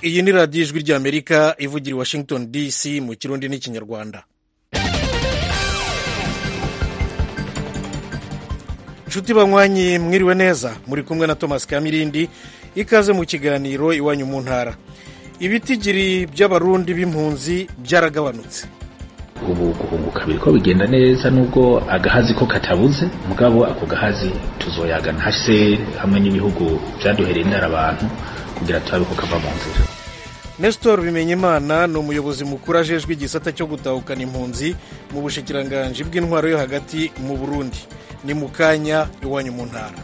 iyi ni radiyo ijwi ry'amerika ivugira i washington dc mu kirundi n'ikinyarwanda inshuti banywanyi mwiriwe neza muri kumwe na thomas kamirindi ikaze mu kiganiro iwanyu mu ntara ibitigiri by'abarundi b'impunzi byaragabanutse ubu guhunguka biriko bigenda neza nubwo agahazi ko katabuze mugabo ako gahazi tuzoyagana hase hamwe n'ibihugu vyaduhereye indara abantu kugira turabe ko kava mu nzira nestor bimenyimana ni umuyobozi mukuru ajejwe igisata cyo gutahukana impunzi mu bushikiranganji bw'intwaro yo hagati mu burundi ni mu kanya iwanyu mu ntara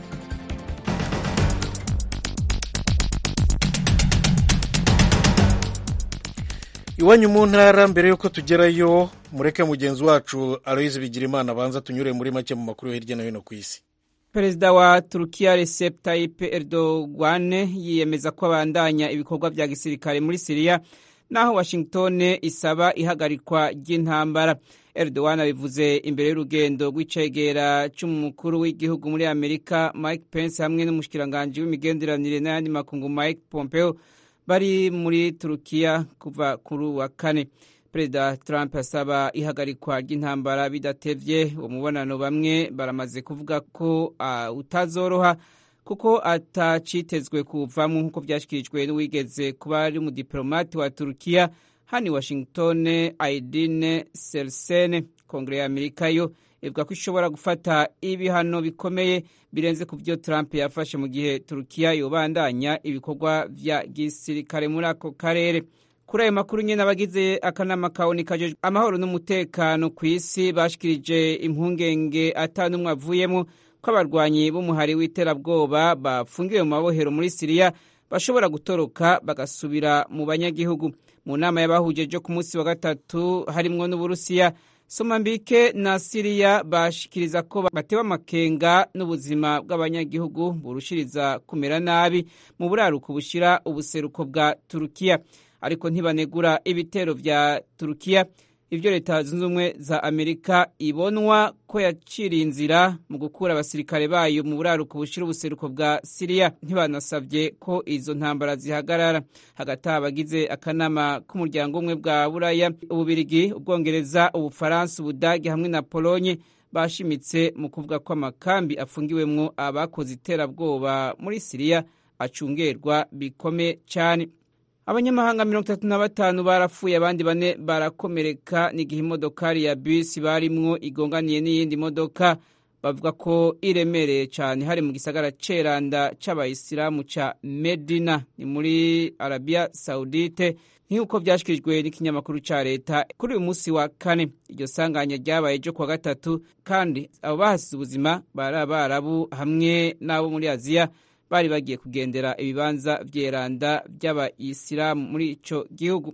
iwanyu mu ntara mbere y'uko tugerayo mureke mugenzi wacu aloyizi bigirimana abanza tunyure muri make mu makuru yo hirya no hino ku isi perezida wa turukiya recep tayyip erdogan yiyemeza ko abandanya ibikorwa vya gisirikare muri siriya naho washington isaba ihagarikwa ry'intambara erdogan abivuze imbere y'urugendo rw'icegera c'umukuru w'igihugu muri amerika mike pence hamwe n'umushikiranganji w'imigenderanire n'ayandi makungu mike pompeo bari muri turukiya kuva kuri wa kane perezida trump asaba ihagarikwa ry'intambara bidatevye uwo mubonano bamwe baramaze kuvuga ko uh, utazoroha kuko atacitezwe kuvamwo nk'uko vyashikirijwe n'uwigeze kuba ari umudipolomati wa turukiya hani washington aidine selsene kongere ya amerika yo ivuga ko ishobora gufata ibihano bikomeye birenze ku byo trump yafashe mu gihe turukiya yobandanya ibikorwa vya gisirikare muri ako karere kuri ayo makuru nyene abagize akanama kaboni kajejwe amahoro n'umutekano ku isi bashikirije impungenge ata n'umwe avuyemo ko abarwanyi b'umuhari w'iterabwoba bafungiwe mu mabohero muri siriya bashobora gutoroka bagasubira mu banyagihugu mu nama y'abahujeje ku munsi wa gatatu harimwo n'uburusiya somambike na siriya bashikiriza ko batewe amakenga n'ubuzima bw'abanyagihugu burushiriza kumera nabi mu buraruko bushira ubuseruko bwa turukiya ariko ntibanegura ibitero vya turukiya ivyo leta zunze ubumwe za amerika ibonwa ko yaciriye inzira mu gukura abasirikare bayo mu buraruko bushira ubuseruko bwa siriya ntibanasavye ko izo ntambara zihagarara hagati abagize akanama k'umuryango umwe bwa buraya ububirigi ubwongereza ubufaransa ubudagi hamwe na polonye bashimitse mu kuvuga ko amakambi afungiwemwo abakoze iterabwoba muri siriya acungerwa bikome cane abanyamahanga mirongo itatu na batanu barapfuye abandi bane barakomereka n'igihe imodokari ya bisi barimwo igonganiye n'iyindi modoka bavuga ko iremereye cyane hari mu gisagara ceranda c'abayisilamu ca medina ni muri arabiya saudite nk'uko vyashikirijwe n'ikinyamakuru ca leta kuri uyu munsi wa kane iryo sanganya ryabaye ryo kuwa gatatu kandi abo bahasize ubuzima bari abarabu hamwe n'abo muri aziya bari bagiye kugendera ibibanza vyeranda vy'abayisilamu muri ico gihugu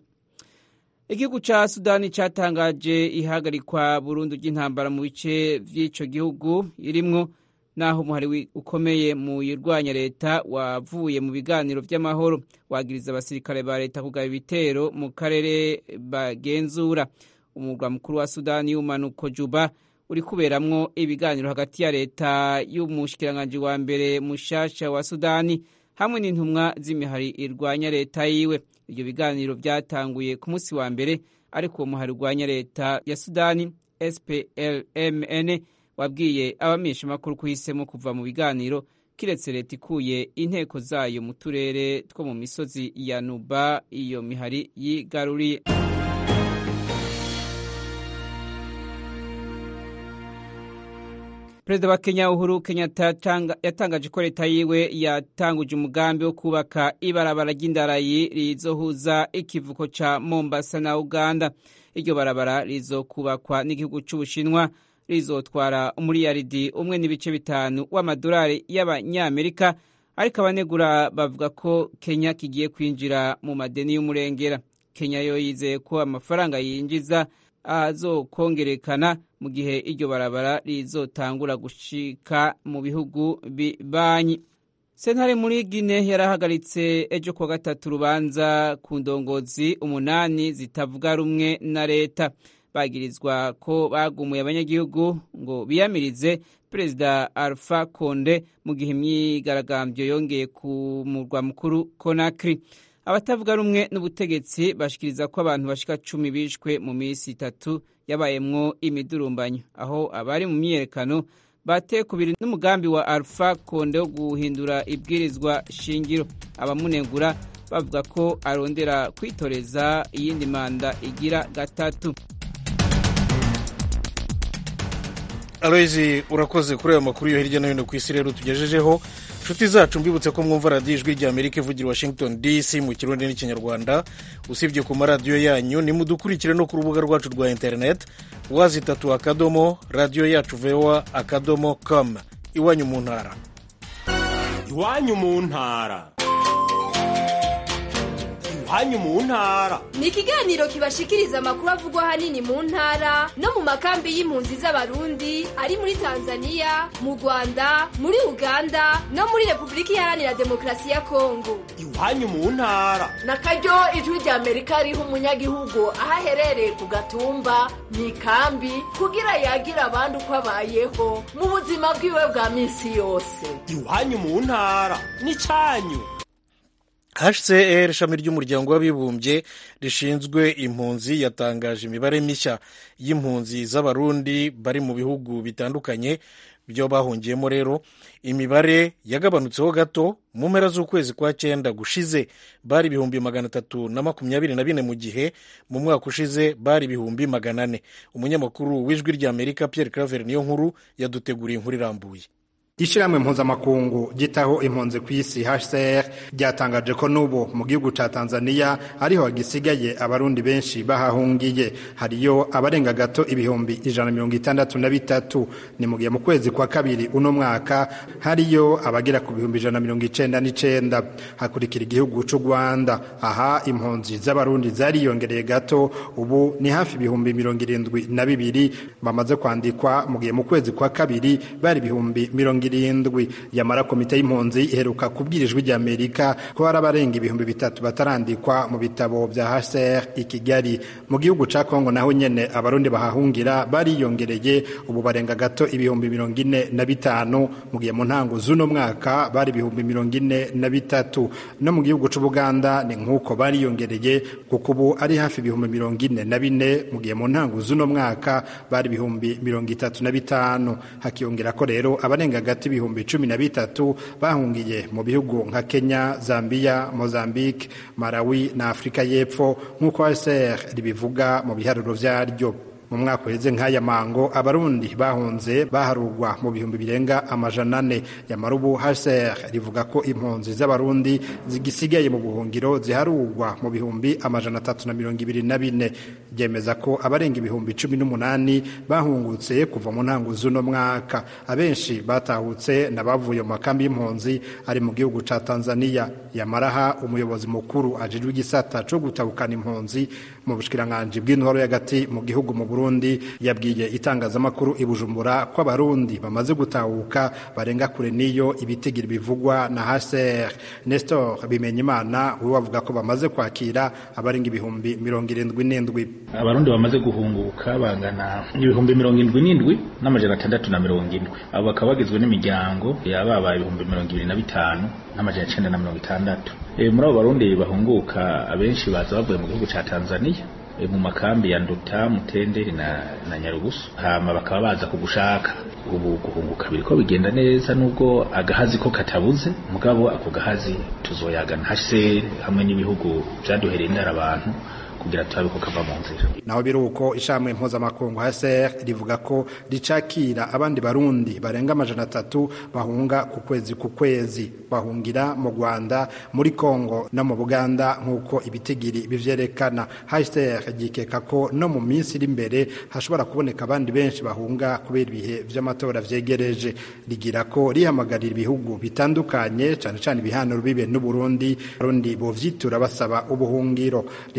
igihugu ca sudani catangaje ihagarikwa burundu ry'intambara mu bice vy'ico gihugu irimwo naho umuhari ukomeye mu yirwanya leta wavuye mu biganiro vy'amahoro wagiriza abasirikare ba leta kugaba ibitero mu karere bagenzura umurwa mukuru wa sudani y'umanuko juba uri kuberamwo ibiganiro hagati ya leta y'umushikiranganji wa mbere mushasha wa sudani hamwe n'intumwa z'imihari irwanya leta yiwe ibyo biganiro byatanguye ku munsi wa mbere ariko uwo muhari urwanya leta ya sudani splmn wabwiye abamenyeshamakuru ko uhisemo kuva mu biganiro kiretse leta ikuye inteko zayo mu turere two mu misozi ya nuba iyo mihari yigaruriye perezida wa kenya uhuru kenyatta yatangaje ko leta yiwe yatanguje umugambi wo kubaka ibarabara ry'indarayi rizohuza ikivuko ca mombasa na uganda iryo barabara rizokubakwa n'igihugu c'ubushinwa rizotwara umuriyaridi umwe n'ibice bitanu w'amadolari y'abanyamerika ariko abanegura bavuga ko kenya kigiye kwinjira mu madeni y'umurengera kenya yo yizeye ko amafaranga yinjiza azokongerekana mu gihe iryo barabara rizotangura gushika mu bihugu bibanyi sentare muri gine yarahagaritse ejo kuwa gatatu urubanza ku ndongozi umunani zitavuga rumwe na leta bagirizwa ko bagumuye abanyagihugu ngo biyamirize perezida alpha konde mu gihe imyigaragambyo yongeye ku murwa mukuru konakiri abatavuga rumwe n'ubutegetsi bashikiriza ko abantu bashika cumi bishwe mu minsi itatu yabayemwo imidurumbanyo aho abari mu myiyerekano bateye kubiri n'umugambi wa alpha konde wo guhindura ibwirizwa shingiro abamunegura bavuga ko arondera kwitoreza iyindi manda igira gatatu aloyizi urakoze kuri aya makuru yo hirya no hino ku isi rero tugejejeho inshuti zacu mbibutse ko mwumva radiyo ijwi rya amerika ivugira washington dc mu kirundi n'ikinyarwanda usibye ku maradiyo yanyu nimudukurikire no ku rubuga rwacu rwa interineti wazitatu akadomo radiyo yacu voa akadomo com iwanyu mu ntara iwanyu mu ntara iwanyu mu ntara ni ikiganiro kibashikiriza amakuru avugwa ahanini mu ntara no mu makambi y'impunzi z'abarundi ari muri tanzania mu rwanda muri uganda no muri repubulika iharanira demokarasi ya kongo iwanyu mu ntara na karyo ijwi rya amerika riha umunyagihugu aho aherereye ku gatumba mu ikambi kugira yagira abandi uko abayeho mu buzima bwiwe bwa minsi yose iwanyu mu ntara ni cyanyu hcr ishami ry'umuryango w'abibumbye rishinzwe impunzi yatangaje imibare mishya y'impunzi z'abarundi bari mu bihugu bitandukanye byo bahungiyemo rero imibare yagabanutseho gato mu mpera z'ukwezi kwa cyenda gushize bari ibihumbi magana atatu na makumyabiri na bine mu gihe mu mwaka ushize bari ibihumbi magana ane umunyamakuru w'ijwi ry'amerika pierre claver niyo nkuru yaduteguriye inkuru irambuye ishyirahamwe mpuzamakungu gitaho impunzi ku isi hcr ryatangaje ko n'ubu mu gihugu cya tanzania ariho hagisigaye abarundi benshi bahahungiye hariyo abarenga gato ibihumbi ijana na mirongo itandatu na bitatu ni mu gihe mu kwezi kwa kabiri uno mwaka hariyo abagera ku bihumbi ijana na mirongo icenda n'icenda hakurikira igihugu cy'u rwanda aha impunzi z'abarundi zariyongereye gato ubu ni hafi ibihumbi mirongo irindwi na bibiri bamaze kwandikwa mu gihe mu kwezi kwa kabiri bari ibihumbi mirongo irindwi yamara komite y'impunzi iheruka kubwira ijwi rya amerika ko hari abarenga ibihumbi bitatu batarandikwa mu bitabo bya hcr i kigali mu gihugu cya kongo naho nyene abarundi bahahungira bariyongereye ubu barenga gato ibihumbi mirongo ine na bitanu mu gihe mu ntango z'uno mwaka bari ibihumbi mirongo ine na bitatu no mu gihugu c'ubuganda ni nk'uko bariyongereye kuko ubu ari hafi ibihumbi mirongo ine na bine mu gihe mu ntango z'uno mwaka bari ibihumbi mirongo itatu na bitanu hakiyongera ko rero abarenga hagati ibihumbi cumi na bitatu bahungiye mu bihugu nka kenya zambia mozambique malawi na afurika y'epfo nk'uko hcr ribivuga mu biharuro vyaryo mu mwaka uheze nk'aya mango abarundi bahunze baharurwa mu bihumbi birenga amajana ane yamara ubu hcr rivuga ko impunzi z'abarundi zigisigaye mu buhungiro ziharurwa mu bihumbi amajana atatu na mirongo ibiri na bine ryemeza ko abarenga ibihumbi cumi n'umunani bahungutse kuva mu ntango z'uno mwaka abenshi batahutse n'abavuye mu makambi y'impunzi ari mu gihugu ca tanzania yamaraha umuyobozi mukuru ajejwe igisata co gutabukana impunzi mu bushikiranganji bw'intwaro y'agati mu gihugu mu burundi yabwiye itangazamakuru i bujumbura ko abarundi bamaze gutahuka barenga kure n'iyo ibitigiri bivugwa na hcr nestor bimenyimana we wavuga ko bamaze kwakira abarenga ibihumbi mirongo irindwi n'indwi abarundi bamaze guhunguka bangana ibihumbi mirongo indwi n'indwi n'amajana atandatu na mirongo indwi abo bakaba bagizwe n'imiryango yababaye ibihumbi mirongo ibiri na bitanu n'amajana icenda na mirongo itandatu e, muri abo barundi bahunguka abenshi baza bavuye mu gihugu ca tanzania e, mu makambi ya nduta mutenderi na, na nyarugusu hama bakaba baza kugushaka ubu guhunguka biriko bigenda neza nubwo agahazi ko katabuze mugabo ako gahazi tuzoyagana hase hamwe n'ibihugu vyaduhereye indara abantu kugira turabe ko kava mu nzira naho biri uko ishamwe mpuzamakungu hcr rivuga ko ricakira abandi barundi barenga amajana atatu bahunga ku kwezi ku kwezi bahungira mu rwanda muri congo no mu buganda nk'uko ibitigiri bivyerekana hcr gikeka ko no mu minsi iri imbere hashobora kuboneka abandi benshi bahunga kubera ibihe vy'amatora vyegereje rigira ko rihamagarira ibihugu bitandukanye cane cane ibihanuro bibe n'uburundi abarundi bovyitura basaba ubuhungiro rivuga ko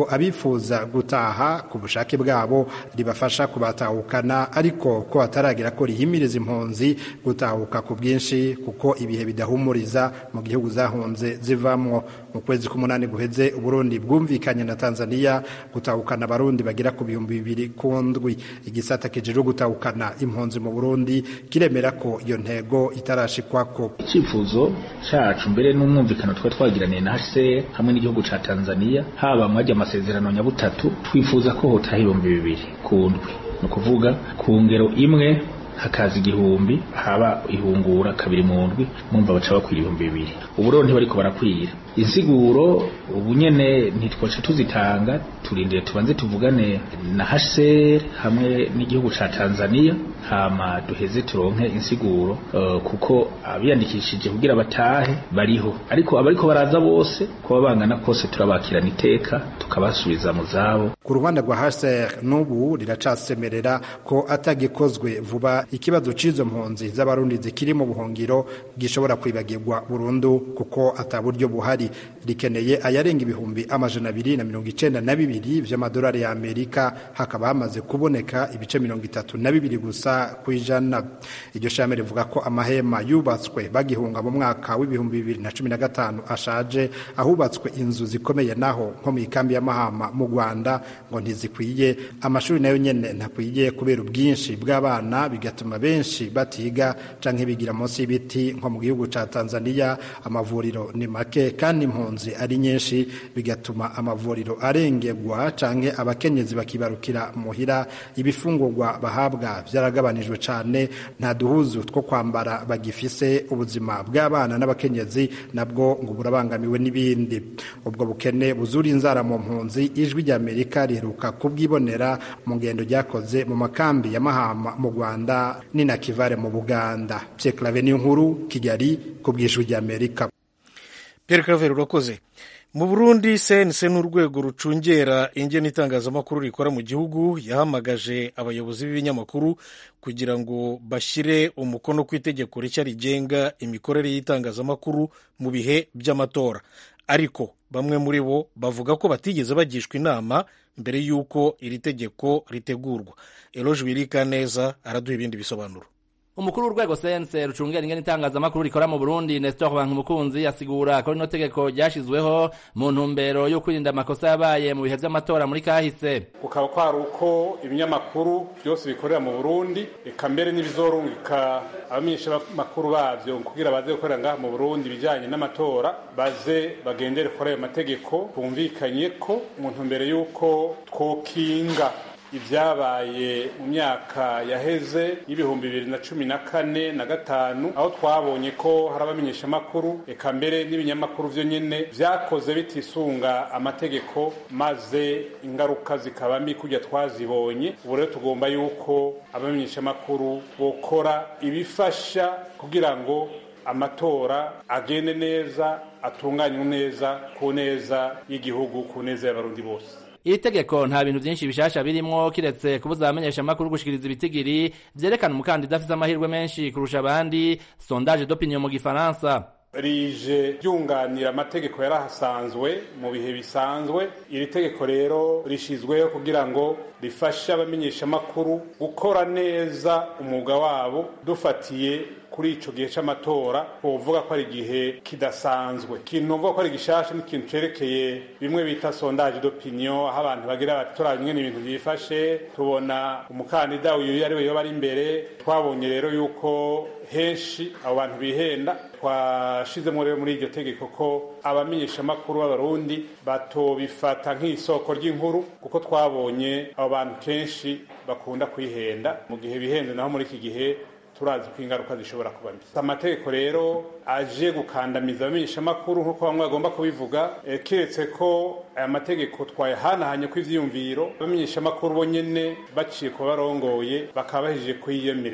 ko abifuza gutaha ku bushake bwabo ribafasha kubatahukana ariko ko hataragira ko rihimiriza impunzi gutahuka ku bwinshi kuko ibihe bidahumuriza mu gihugu zahunze zivamwo mu kwezi k'umunani guheze uburundi bwumvikanye na tanzania gutahukana abarundi bagera ku bihumbi bibiri ku ndwi igisata kijejwe gutahukana impunzi mu burundi kiremera ko iyo ntego itarashikwako icyifuzo cacu mbere n'umwumvikano twari twagiraniye na HCR hamwe n'igihugu ca Tanzania haba mwajya amasezerano nyabutatu twifuza ko hotaha ibihumbi bibiri ku ndwi ni ukuvuga ku ngero imwe hakaza igihumbi haba ihungura kabiri mu ndwi mwumva baca bakwira ibihumbi bibiri ubu rero ntibariko barakwira insiguro ubu nyene ntitwaca tuzitanga turindire tubanze tuvugane na HCR hamwe n'igihugu ca Tanzania hama duheze turonke insiguro uh, kuko abiyandikishije kugira batahe bariho ariko abariko baraza bose kuba bangana kose turabakirana iteka tukabasubiza mu zabo ku ruhande rwa HCR n'ubu riracasemerera ko atagikozwe vuba ikibazo c'izo mpunzi z'abarundi zikiri mu buhungiro gishobora kwibagirwa burundu kuko ata buryo buhari rikeneye ayarenga ibihumbi amajana abiri na mirongo icenda na bibiri vy'amadolari ya Amerika hakaba hamaze kuboneka ibice mirongo itatu na bibiri gusa ku ijana iryo shame rivuga ko amahema yubatswe bagihunga mu mwaka w'ibihumbi bibiri na cumi na gatanu ashaje ahubatswe inzu zikomeye naho nko mu ikambi ya Mahama mu Rwanda ngo ntizikwiye amashuri nayo nyene ntakwiye kubera ubwinshi bw'abana bigatuma benshi batiga canke bigira munsi y'ibiti nko mu gihugu ca Tanzania amavuriro ni make kandi impunzi ari nyinshi bigatuma amavuriro arengerwa canke abakenyezi bakibarukira muhira ibifungurwa bahabwa vyaragabanijwe cane nta duhuzu two kwambara bagifise ubuzima bw'abana n'abakenyezi nabwo ngo burabangamiwe n'ibindi ubwo bukene buzura inzara mu mpunzi ijwi rya Amerika riheruka kubwibonera mu ngendo ryakoze mu makambi ya Mahama mu Rwanda ni na Kivare mu Buganda Pierre Claver nkuru Kigali ku bw'ijwi rya Amerika Pierre Claver urakoze mu Burundi CNC n'urwego rucungera ingene itangazamakuru rikora mu gihugu yahamagaje abayobozi b'ibinyamakuru kugira ngo bashyire umukono ku itegeko rishya rigenga imikorere y'itangazamakuru mu bihe by'amatora ariko bamwe muri bo bavuga ko batigeze bagishwa inama mbere y'uko iri tegeko ritegurwa eloge wirika neza araduha ibindi bisobanuro umukuru w'urwego sense rucungera ingene itangazamakuru rikora mu burundi nestor bankumukunzi asigura ko rino tegeko ryashizweho mu ntumbero yo kwirinda amakosa yabaye mu bihe vy'amatora muri kahise kukaba kwari uko ibinyamakuru byose bikorera mu burundi eka mbere n'ibizorungika abamenyeshamakuru bavyo kugira baze gukorera ngaha mu burundi ibijanye n'amatora baze bagendere kuri ayo mategeko bumvikanye ko mu ntumbero y'uko twokinga ibyabaye mu myaka yaheze y'ibihumbi bibiri na cumi na kane na gatanu aho twabonye ko hari abamenyeshamakuru eka mbere n'ibinyamakuru vyo nyene vyakoze bitisunga amategeko maze ingaruka zikaba mbi kurya twazibonye ubu rero tugomba yuko abamenyeshamakuru bokora ibifasha kugira ngo amatora agende neza atunganywe neza ku neza y'igihugu ku neza y'abarundi bose iri tegeko nta bintu byinshi bishasha birimwo kiretse kubuza abamenyeshamakuru gushikiriza ibitigiri vyerekana umukandida afise amahirwe menshi kurusha abandi sondage d'opinion mu gifaransa rije ryunganira amategeko yarahasanzwe mu bihe bisanzwe iri tegeko rero rishizweho kugira ngo rifashe abamenyeshamakuru gukora neza umwuga wabo dufatiye kuri ico gihe c'amatora wovuga ko ari igihe kidasanzwe ikintu uvuga ko ari gishasha n'ikintu cerekeye bimwe bita sondage d'opinion aho abantu bagira bati turaba ingene ibintu vyifashe tubona umukandida uyu ari we yoba ari imbere twabonye rero yuko henshi abo bantu bihenda twashizemo rero muri iryo tegeko ko abamenyeshamakuru b'abarundi batobifata nk'isoko ry'inkuru kuko twabonye abo bantu kenshi bakunda kwihenda mu gihe bihenze naho muri iki gihe turazi ko ingaruka zishobora kuba mbi amategeko rero aje gukandamiza abamenyeshamakuru nk'uko bamwe bagomba kubivuga e, keretse ko aya mategeko twayahanahanye ko ivyiyumviro abamenyeshamakuru bo nyene baciye kuba barongoye bakaba bahejeje kuyiyemereza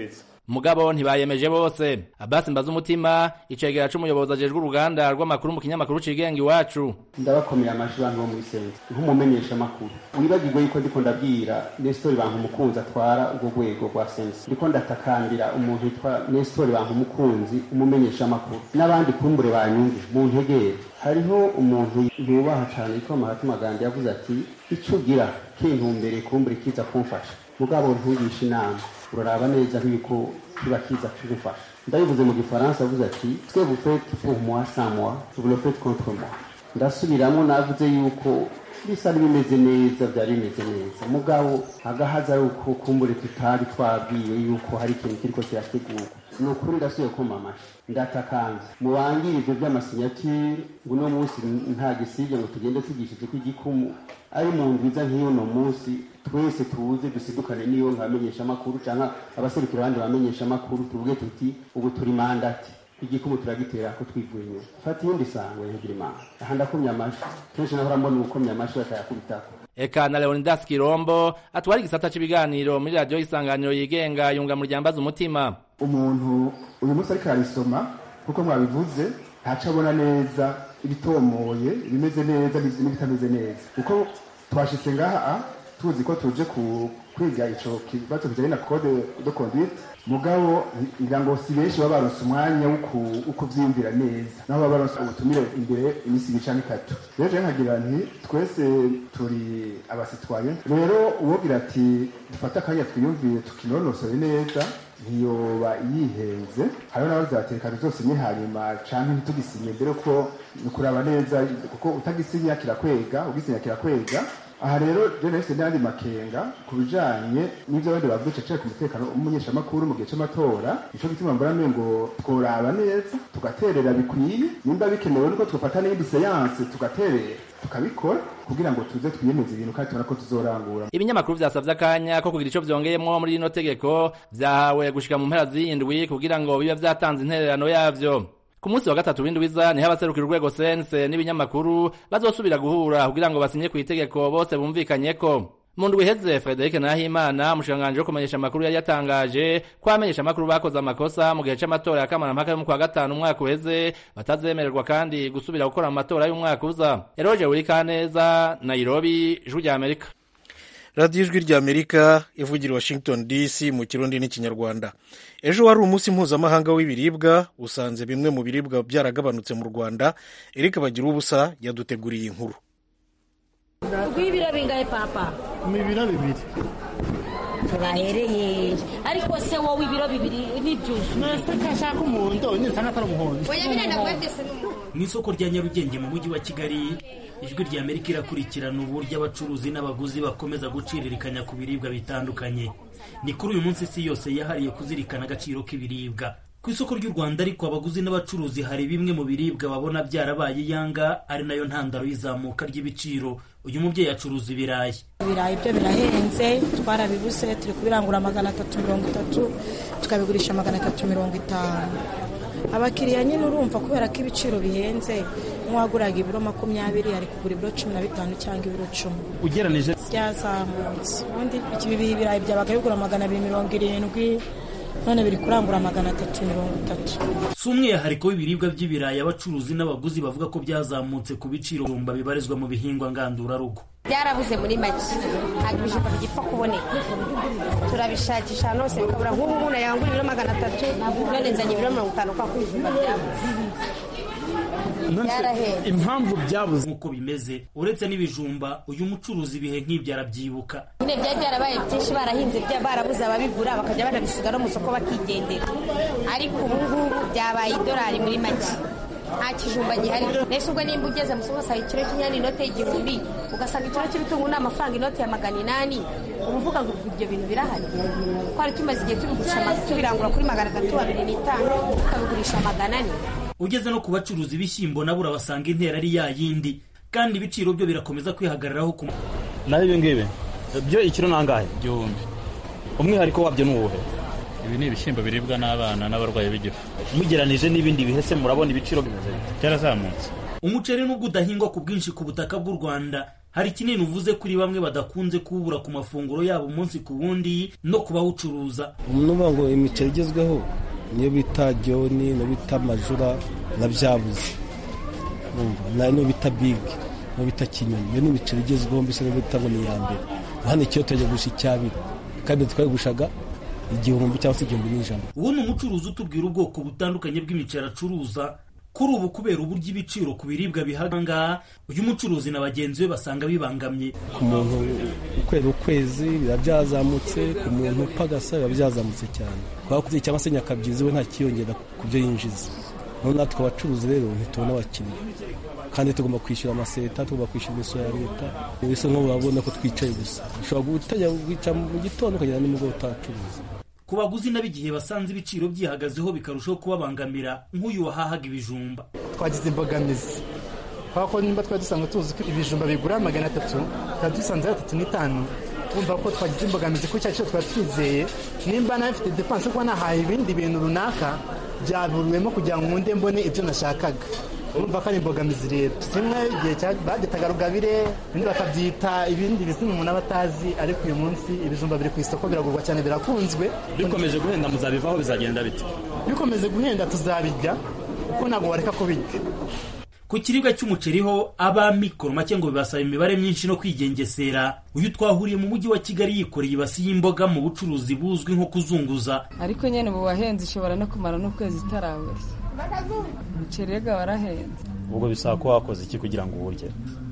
mugabo ntibayemeje bose abasi mbaza umutima icegera c'umuyobozi ajejwe uruganda rw'amakuru mu kinyamakuru cigenga iwacu ndabakomeye amashi bantu bo muri sense nk'umumenyesha makuru wibagirwe yuko ndiko ndabwira Nestor bantu umukunzi atwara urwo rwego rwa sense ndiko ndatakambira umuntu yitwa Nestor bantu umukunzi umumenyesha makuru n'abandi kumbure banyumve mu ntegere hariho umuntu yubaha cyane yitwa Mahatma Gandhi yavuze ati icyo ugira kintumbere kumbure kiza kumfasha mugabo ntugishe inama uraraba neza nk'uko kiba kiza kigufasha ndabivuze mu gifaransa avuze ati twe vous faites pour moi sans moi vous le faites contre moi ndasubiramo navuze yuko bisa n'ibimeze neza byari bimeze neza mugabo agahaza ari uko kumbure tutari twabwiwe yuko hari ikintu kiriko kirategurwa ni ukuri ndasubiye kuma amashi ndatakanze mubangire ivyo vy'amasinyatire ngo uno munsi nta gisibye ngo tugende tugishije ko igikumu ari mu ndwiza nk'iyo no munsi twese tuze dusidukane n'iyo nkamenyesha amakuru canke abaserukira abandi bamenyesha amakuru tuvuge tuti ubu turi mandati igikumu turagitera ko twivuye inyuma fata iyindi sangwe ntigira imana aha ndakumye amashi kenshi nahora mbona ubukomye amashi batayakubitako eka na leonidas kirombo atwara igisata c'ibiganiro muri radiyo y'isanganiro yigenga yunga mu ryambaza umutima umuntu uyu munsi ariko ararisoma kuko mwabivuze ntaco abona neza ibitomoye ibimeze neza n'ibitameze neza kuko twashitse ngaha tuzi ko tuje ku kwiga ico kibazo kijanye na code de conduite mugabo ngira ngo si benshi baba baronse umwanya wo kuvyiyumvira neza naho baba baronse ubutumire imbere imisi ibiri canke itatu rero jewe nkagira nti twese turi abasitwaye rero uwogira ati dufate akanya twiyumvire tukinonosore neza ntiyoba yihenze hariho n'abazateka tuzosinye hanyuma canke ntitugisinye mbere ko ni kuraba neza kuko utagisinya kirakwega ugisinya kirakwega aha rero rero nahise n'andi makenga ku bijanye n'ivyo abandi bavuze cecere ku mutekano w'umumenyeshamakuru mu gihe c'amatora nico gituma mbona mbe ngo tworaba neza tugaterera bikwiye nimba bikenewe nuko twofata n'iyindi seyanse tugaterera tukabikora kugira ngo tuze twiyemeze ibintu kandi tubona ko tuzorangura ibinyamakuru vyasavye akanya ko kugira ico vyongeyemwo muri rino tegeko vyahawe gushika mu mpera z'iyindwi kugira ngo bibe vyatanze intererano yavyo ku munsi wa gatatu w'indwiza niho abaserukira urwego sense n'ibinyamakuru bazosubira guhura kugira ngo basinye ku itegeko bose bumvikanyeko mu ndwi iheze frederic nahimana umushikiranganji wo kumenyesha amakuru yari yatangaje ko abamenyesha amakuru bakoze amakosa mu gihe c'amatora ya kamarampaka yo mu kwa gatanu umwaka uheze batazemererwa kandi gusubira gukora mu matora y'umwaka uza eroje wurikaneza nairobi ijwi rya amerika radiyo ijwi rya amerika ivugira washington dc mu kirundi n'ikinyarwanda ejo wari umunsi mpuzamahanga w'ibiribwa usanze bimwe mu biribwa byaragabanutse mu rwanda erika bagira ubusa yaduteguriye inkuru rw'ibiro bingahe papa ni ibiro bibiri turahereye ariko se wowe ibiro bibiri n'ibyuzuye nese kashaka umuhondo nisanga atari umuhondo oya birenda kwetese n'umuhondo mu isoko rya nyarugenge mu mujyi wa kigali ijwi rya amerika irakurikirana uburyo abacuruzi n'abaguzi bakomeza guciririkanya ku biribwa bitandukanye ni kuri uyu munsi isi yose yahariye kuzirikana agaciro k'ibiribwa ku isoko ry'u rwanda ariko abaguzi n'abacuruzi hari bimwe mu biribwa babona byarabaye iyanga ari nayo ntandaro y'izamuka ry'ibiciro uyu mubyeyi acuruza ibirayi ibirayi byo birahenze twarabibuze turi kubirangura magana atatu mirongo itatu tukabigurisha magana atatu mirongo itanu abakiriya nyine urumva kubera ko ibiciro bihenze nk'uwaguraga ibiro makumyabiri ari kugura ibiro cumi na bitanu cyangwa ibiro cumi ugeranije byazamutse ubundi ibi birayi byabaga bigura magana abiri mirongo irindwi none biri kurangura magana atatu mirongo itatu si umwihariko w'ibiribwa by'ibirayi abacuruzi n'abaguzi bavuga ko byazamutse ku biciro bumba bibarizwa mu bihingwa ngandurarugo byarabuze muri make ntabwo ibijumba bigipfa kuboneka turabishakisha ahantu hose bikabura nk'ubu umuntu yangura ibiro magana atatu none nzanye ibiro mirongo itanu kwa ibijumba byabuze byarahenze impamvu byabuze nk'uko bimeze uretse n'ibijumba uyu mucuruzi ibihe nk'ibyo arabyibuka nyine byari byarabaye byinshi barahinze barabuze ababigura bakajya banabisiga no mu isoko bakigendera ariko ubu ngubu byabaye idolari muri make nta kijumba gihari mbese ubwo nimba ugeze mu isoko ugasanga ikiro cy'inyanya inote y'igihumbi ugasanga ikiro cy'ibitunguru ni amafaranga inote ya magana inani uba uvuga ngo ibyo bintu birahari twari tumaze igihe tubigurisha tubirangura kuri magana atatu abiri n'itanu tukabigurisha magana ane ugeze no ku bacuruzi b'ishyimbo nabo urabasanga intera ari ya yindi kandi ibiciro byo birakomeza kwihagararaho ku naho ibi ngibi byo ikiro ni angahe igihumbi umwihariko wabyo ni uwuhe ibi ni ibishyimbo biribwa n'abana n'abarwayi b'igifu mugeranije n'ibindi bihe se murabona ibiciro bimeze byarazamutse umuceri nubwo udahingwa ku bwinshi ku butaka bw'u rwanda hari kinini uvuze kuri bamwe badakunze kuwubura ku mafunguro yabo umunsi ku wundi no ku bawucuruza uvuga ngo imiceri igezweho niyo bita jyoni niyo bita majura na byabuze niyo bita bigi niyo bita kinyoni iyo ni imiceri igezweho mbese niyo bita ngo ni iya mbere hano ikiyo turajya gurisha icyabiri kandi twayigushaga igihumbi cyangwa se igihumbi n'ijana ubu ni umucuruzi utubwira ubwoko butandukanye bw'imiceri acuruza kuri ubu kubera uburyo ibiciro ku biribwa bihanga uyu mucuruzi na bagenzi be basanga bibangamye ku muntu ukwera ukwezi biba byazamutse ku muntu upagasa biba byazamutse cyane twakuze cyangwa se nyakabyizi we nta kiyongera ku byo yinjiza noneho natwe abacuruzi rero ntitubona abakiriya kandi tugomba kwishyura amaseta tugomba kwishyura imisoro ya leta bisa nk'aho urabona ko twicaye gusa ushobora gutajya wicara mu gitondo ukagera nimugoroba utacuruza ku baguzi nab'igihe basanze ibiciro byihagazeho bikarushaho kubabangamira nk'uyu wahahaga ibijumba twagize imbogamizi kubera ko nimba twari dusanzwe tuzi ko ibijumba bigura magana atatu tukaba dusanze ari atatu n'itanu twumva ko twagize imbogamizi ko icyo twari twizeye nimba nawe mfite depanse kuba nahaye ibindi bintu runaka byaburiwemo kugira ngo nkunde mbone ibyo nashakaga urumva ko ari imbogamizi rero kimwe igihe bagitaga rugabire ibindi bakabyita ibindi bizina umuntu aba atazi ariko uyu munsi ibijumba biri ku isoko biragurwa cyane birakunzwe bikomeje guhenda muzabivaho bizagenda bite bikomeze guhenda tuzabirya kuko ntabwo bareka kubirya ku kiribwa cy'umuceri ho ab'amikoro make ngo bibasaba imibare myinshi no kwigengesera uyu twahuriye mu mujyi wa kigali yikoreye ibasi y'imboga mu bucuruzi buzwi nko kuzunguza ariko nyine ubu wahenze ishobora no kumara n'ukwezi itarabeshya umuceri rega warahenze ubwo bisaba ko wakoze iki kugira ngo uwurye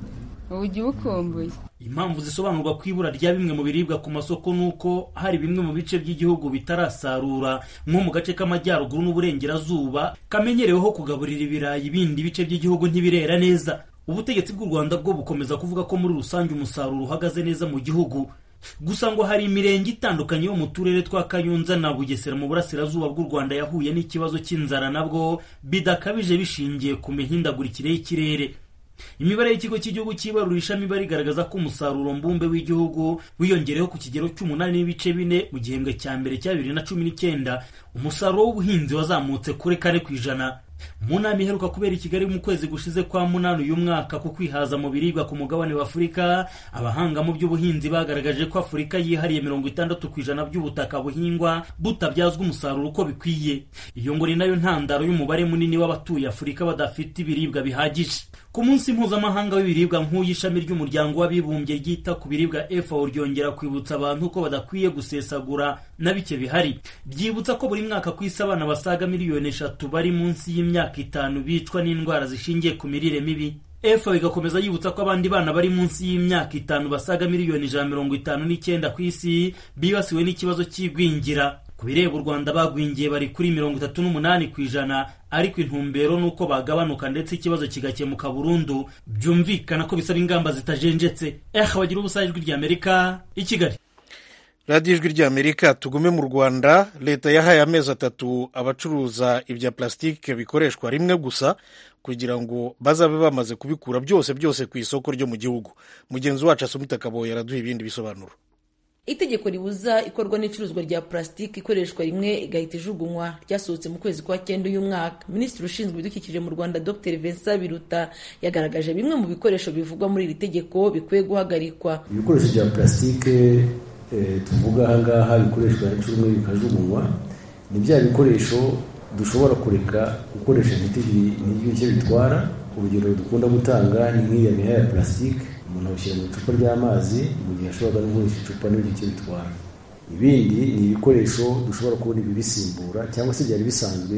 ubu ujya uwukumbuye impamvu zisobanurwa ku ibura rya bimwe mu biribwa ku masoko ni uko hari bimwe mu bice by'igihugu bitarasarura nko mu gace k'amajyaruguru n'uburengerazuba kamenyereweho kugaburira ibirayi ibindi bice by'igihugu ntibirera neza ubutegetsi bw'u rwanda bwo bukomeza kuvuga ko muri rusange umusaruro uhagaze neza mu gihugu gusa ngo hari imirenge itandukanye yo mu turere twa kayonza na bugesera mu burasirazuba bw'u rwanda yahuye n'ikibazo cy'inzara nabwo bidakabije bishingiye ku mihindagurikire y'ikirere imibare y'ikigo cy'igihugu cy'ibarurishamibare igaragaza ko umusaruro mbumbe w'igihugu wiyongereho ku kigero cy'umunani n'ibice bine mu gihembwe cya mbere cya bibiri na cumi n'icyenda umusaruro w'ubuhinzi wazamutse kuri kane ku ijana mu nama iheruka kubera i kigali mu kwezi gushize kwa munani uyu mwaka ku kwihaza mu biribwa ku mugabane wa afurika abahanga mu by'ubuhinzi bagaragaje ko afurika yihariye mirongo itandatu ku ijana by'ubutaka buhingwa butabyazwa umusaruro uko bikwiye iyo ngo ni nayo ntandaro y'umubare munini w'abatuye afurika badafite ibiribwa bihagije ku munsi mpuzamahanga w'ibiribwa nk'uyu ishami ry'umuryango w'abibumbye ryita ku biribwa FAO ryongera kwibutsa abantu ko badakwiye gusesagura na bike bihari ryibutsa ko buri mwaka ku isi abana basaga miliyoni eshatu bari munsi y'imyaka itanu bicwa n'indwara zishingiye ku mirire mibi FAO igakomeza yibutsa ko abandi bana bari munsi y'imyaka itanu basaga miliyoni ijana mirongo itanu n'icyenda ku isi bibasiwe n'ikibazo cy'igwingira ku bireba u rwanda bagwingiye bari kuri mirongo itatu n'umunani ku ijana ariko intumbero ni uko bagabanuka ndetse ikibazo kigakemuka burundu byumvikana ko bisaba ingamba zitajenjetse eha bagira ubusa ijwi ry'amerika i kigali radiyo ijwi ry'amerika tugume mu rwanda leta yahaye amezi atatu abacuruza ibya plasitike bikoreshwa rimwe gusa kugira ngo bazabe bamaze kubikura byose byose ku isoko ryo mu gihugu mugenzi wacu asumita kaboye yaraduha ibindi bisobanuro itegeko ribuza ikorwa n'icuruzwa rya purasitiki ikoreshwa rimwe igahita ijugunywa ryasohotse mu kwezi kwa cyenda uyu mwaka minisitiri ushinzwe ibidukikije mu rwanda dr vincent biruta yagaragaje bimwe mu bikoresho bivugwa muri iri tegeko bikwiye guhagarikwa ibikoresho bya purasitike tuvuga ahangaha bikoreshwa inshuro imwe bikajugunywa ni bya bikoresho dushobora kureka gukoresha ntibyo bitwara urugero dukunda gutanga ni nk'iya miha ya purasitike umuntu awushyira mu icupa ry'amazi mu gihe ashobora no gukoresha icupa n'ibyo bitwara ibindi ni ibikoresho dushobora kubona ibibisimbura cyangwa se byari bisanzwe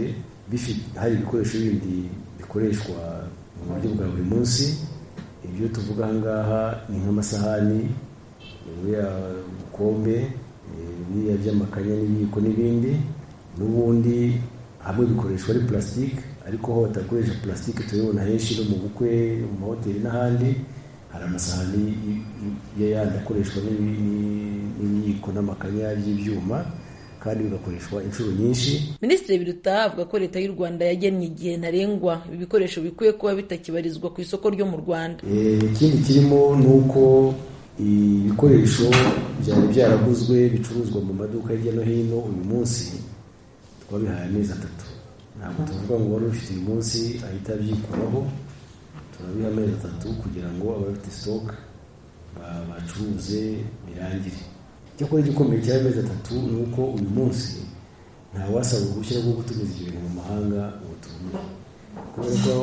hari ibikoresho bindi bikoreshwa mu buryo bwa buri munsi ibyo tuvuga ahangaha ni nk'amasahani buriya bukombe biriya by'amakanya n'ibiyiko n'ibindi n'ubundi hamwe bikoreshwa ari purasitike ariko aho batakoresha purasitike turabibona henshi no mu bukwe mu mahoteli n'ahandi hari amasahani yandi akoreshwa n'ibiyiko n'amakanya by'ibyuma kandi bigakoreshwa inshuro nyinshi minisitiri biruta avuga ko leta y'u rwanda yagennye igihe ntarengwa ibi bikoresho bikwiye kuba bitakibarizwa ku isoko ryo mu rwanda ikindi kirimo ni uko ibikoresho byari byaraguzwe bicuruzwa mu maduka hirya no hino uyu munsi twabihaye amezi atatu ntabwo tuvuga ngo wari ufite uyu munsi ahita abyikuraho turabiha amezi atatu kugira ngo abafite sitoke bacuruze birangire icyakora igikomeye cy'amezi atatu ni uko uyu munsi ntawasaba uruhushya rwo gutumiza ibyo bintu mu mahanga ngo tubone kubera ko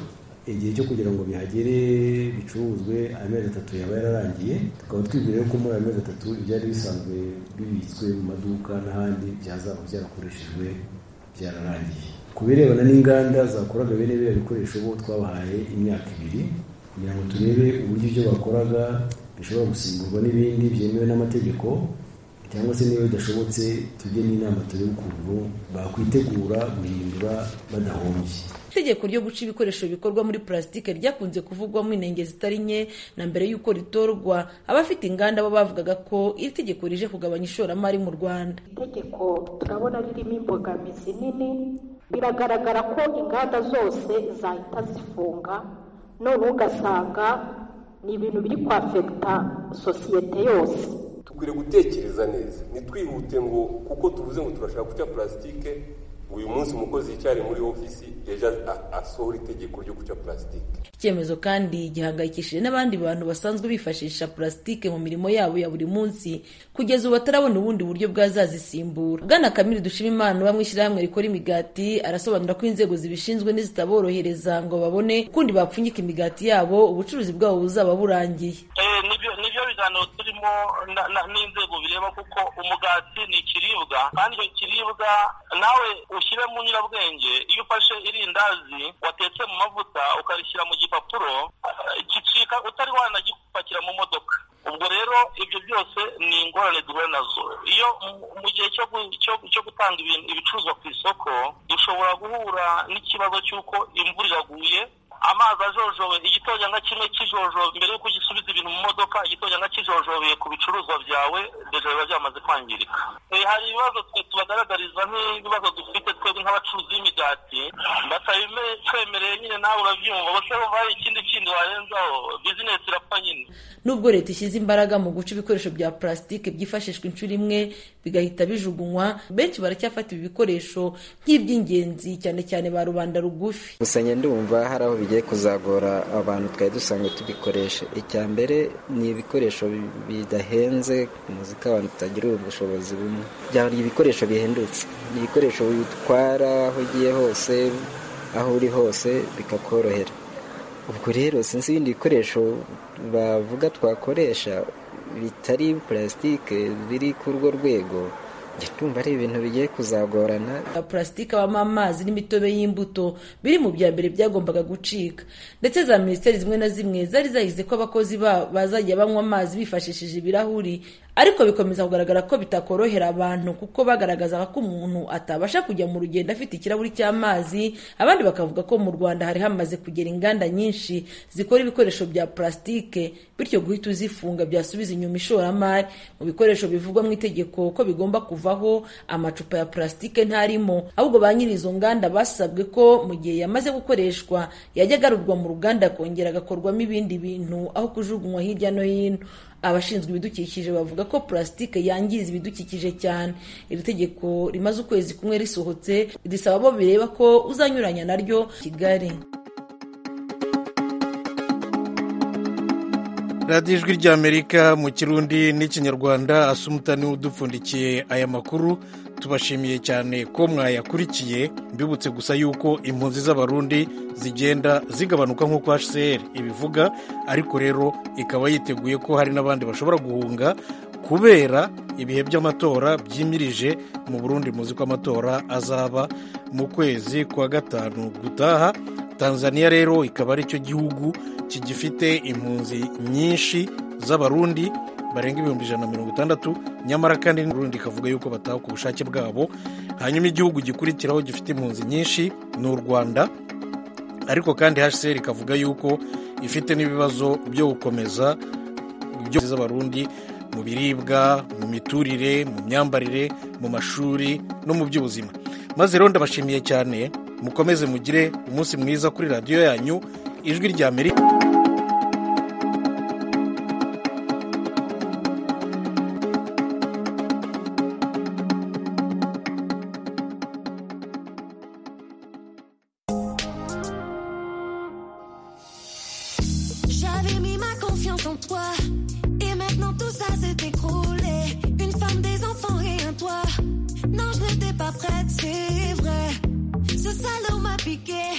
igihe cyo kugira ngo bihagere bicuruzwe amezi atatu yaba yararangiye tukaba twibwira ko muri ayo mezi atatu ibyari bisanzwe bibitswe mu maduka n'ahandi byazaba byarakoreshejwe byararangiye ku birebana n'inganda zakoraga bene biriya bikoresho bo twabahaye imyaka ibiri kugira ngo turebe uburyo ibyo bakoraga bishobora gusimburwa n'ibindi byemewe n'amategeko cyangwa se niba bidashobotse tujye n'inama turebe ukuntu bakwitegura guhindura badahombye itegeko ryo guca ibikoresho bikorwa muri purasitike ryakunze kuvugwamo inenge zitari nke na mbere y'uko ritorwa abafite inganda bo bavugaga ko iri tegeko rije kugabanya ishoramari mu rwanda itegeko turabona ririmo imbogamizi nini biragaragara ko inganda zose zahita zifunga none ugasanga ni ibintu biri kwafekita sosiyete yose dukwiriye gutekereza neza ntitwihute ngo kuko tuvuze ngo turashaka guca purasitike ngo uyu munsi umukozi yicyare muri ofisi ejo asohora itegeko ryo guca purasitike icyemezo kandi gihangayikishije n'abandi bantu basanzwe bifashisha purasitike mu mirimo yabo ya buri munsi kugeza ubu batarabona ubundi buryo bwazazisimbura bwana kamiri dushima imana uba mu ishyirahamwe rikora imigati arasobanura ko inzego zibishinzwe n'izitaborohereza ngo babone ukundi bapfunyika imigati yabo ubucuruzi bwabo buzaba burangiye nibyo biganiro turimo n'inzego bireba kuko umugati ni ikiribwa kandi icyo kiribwa nawe ushyire mu nyurabwenge iyo ufashe irindazi watetse mu mavuta ukarishyira mu gipapuro gicika utari wanagipakira mu modoka ubwo rero ibyo byose ni ingorane duhura nazo iyo mu gihe cyo gutanga ibicuruzwa ku isoko dushobora guhura n'ikibazo cy'uko imvura iraguye amazi ajojobe igitonyanga kimwe kijojobe mbere y'uko ugisubiza ibintu mu modoka igitonyanga kijojobeye ku bicuruzwa byawe deja biba byamaze kwangirika hari ibibazo twe tubagaragariza nk'ibibazo dufite twebwe nk'abacuruzi b'imigati batabitwemereye nyine nawe urabyumva bose bumva hari ikindi kindi warenzaho bizinesi irapfa nyine nubwo leta ishyize imbaraga mu guca ibikoresho bya purasitike byifashishwa inshuro imwe bigahita bijugunywa benshi baracyafata ibi bikoresho nk'iby'ingenzi cyane cyane ba rubanda rugufi gusa ndumva hari aho bigiye kuzagora abantu twari dusanzwe tubikoresha icya mbere ni ibikoresho bidahenze ku muzika abantu tutagira ubushobozi bumwe byaba ibikoresho bihendutse ni ibikoresho bitwara aho ugiye hose aho uri hose bikakorohera ubwo rero sinzi ibindi bikoresho bavuga twakoresha bitari purasitike biri ku urwo rwego tumva ari ibintu bigiye kuzagorana purasitike habamo amazi n'imitobe y'imbuto biri mu bya mbere byagombaga gucika ndetse za minisiteri zimwe na zimwe zari zahize ko abakozi babo bazajya banywa amazi bifashishije ibirahuri ariko bikomeza kugaragara ko bitakorohera abantu kuko bagaragazaga ko umuntu atabasha kujya mu rugendo afite ikirahuri cy'amazi abandi bakavuga ko mu rwanda hari hamaze kugera inganda nyinshi zikora ibikoresho bya purasitike bityo guhita uzifunga byasubiza inyuma ishoramari mu bikoresho bivugwa mu itegeko ko bigomba kuvaho amacupa ya purasitike ntarimo ahubwo ba nyiri izo nganda basabwe ko mu gihe yamaze gukoreshwa yajya agarurwa mu ruganda akongera agakorwamo ibindi bintu aho kujugunywa hirya no hino abashinzwe ibidukikije bavuga ko purasitike yangiza ibidukikije cyane iri tegeko rimaze ukwezi kumwe risohotse risaba bo bireba ko uzanyuranya naryo kigali radiyo ijwi ry'amerika mu kirundi n'ikinyarwanda asumutani udupfundikiye aya makuru tubashimiye cyane ko mwayakurikiye mbibutse gusa yuko impunzi z'abarundi zigenda zigabanuka nk'uko hcr ibivuga ariko rero ikaba yiteguye ko hari n'abandi bashobora guhunga kubera ibihe by'amatora byimirije mu burundi muzi ko amatora azaba mu kwezi kwa gatanu gutaha tanzania rero ikaba ari cyo gihugu kigifite impunzi nyinshi z'abarundi barenga ibihumbi ijana na mirongo itandatu nyamara kandi n'urundi ikavuga yuko bataha ku bushake bwabo hanyuma igihugu gikurikiraho gifite impunzi nyinshi ni u rwanda ariko kandi hcr ikavuga yuko ifite n'ibibazo byo gukomeza ibyo z'abarundi mu biribwa mu miturire mu myambarire mu mashuri no mu by'ubuzima maze rero ndabashimiye cyane mukomeze mugire umunsi mwiza kuri radiyo yanyu ijwi rya amerika J'avais mis ma confiance en toi. ça s'est écroulé. Une femme, des enfants et un toit. Non, je n'étais pas prête, c'est vrai. Ce salaud m'a piqué.